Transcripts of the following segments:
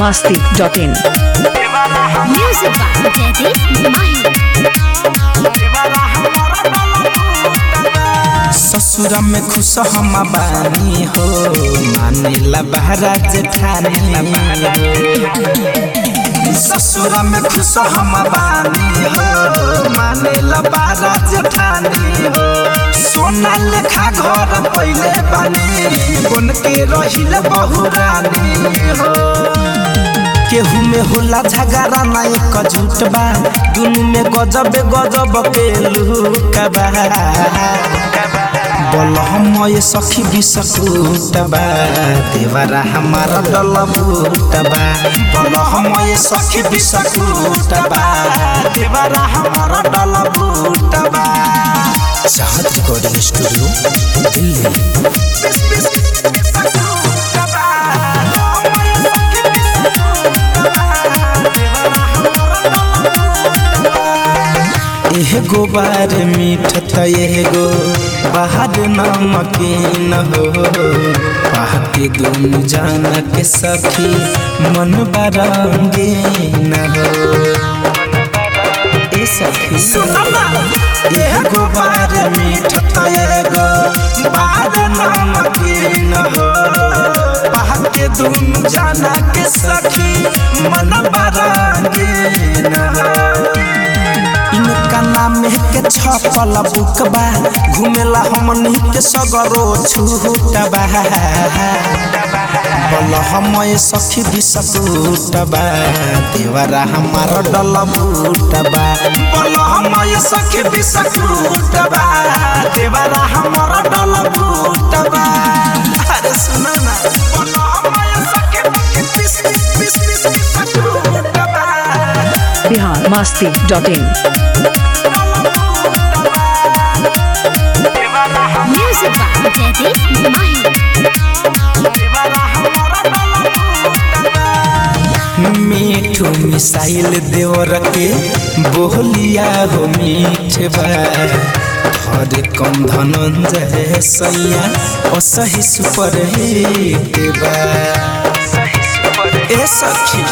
biharmasti.in Music by Jaideep Mahi. ससुरा में खुश हम बानी हो मानेला बहरा जेठानी ससुरा में खुश हम बानी हो मानेला बहरा जेठानी हो सोना लेखा घर पहले बानी बन के रहिल बहुरानी हो केहू में होला झगड़ा ना एक झूठ बा दुनू में गजब गजब के लुका बा बोल हम ये सखी बिसकुट बा देवरा हमारा डल बूट बा बोल हम ये सखी बिसकुट बा देवरा हमारा डल बूट बा चाहत रिकॉर्डिंग स्टूडियो दिल्ली एगो बार मीठ त एगो बाहर नमकीन हो पाके दुनु जान के सखी मन बरंगे न हो ए सखी एगो बार मीठ त एगो बाहर नमकीन हो पाके दुनु जान के सखी मन बरंगे न हो इनका नाम है के छपल बुकबा घुमेला हमनी के सगरो छूटबा बोल हम ये सखी बिसकुटबा देवरा हमारा डल बूटबा बोल हम ये सखी बिसकुटबा देवरा हमारा डल बूटबा अरे सुना ना बोल हम ये सखी बिस बिस बिस बिस बिसकुटबा biharmasti.in Music by Jaideep Mahi. मीठू मिसाइल देवर के बोलिया हो मीठ बा हर कम धनंजय सैया असही सुपर हिट बा ए सखी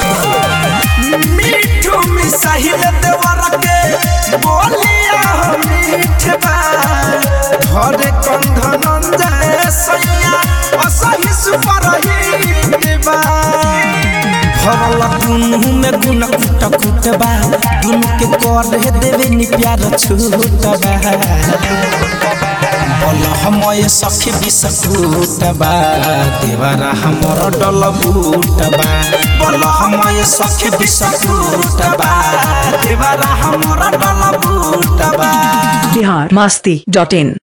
मीठू मिसाइल देवर के बोलिया हो मीठ बा हर कम धनंजय सैया असही सुपर हिट बा भरल दुनू में गुन कुट कुट बा दुनू के कर देवे नि प्यार छूट बा बोल हम ये सखी बिसकुट बा देवरा हमर डल बूट बा बोल हम ये सखी बिसकुट बा देवरा हमर डल बूट बा biharmasti.in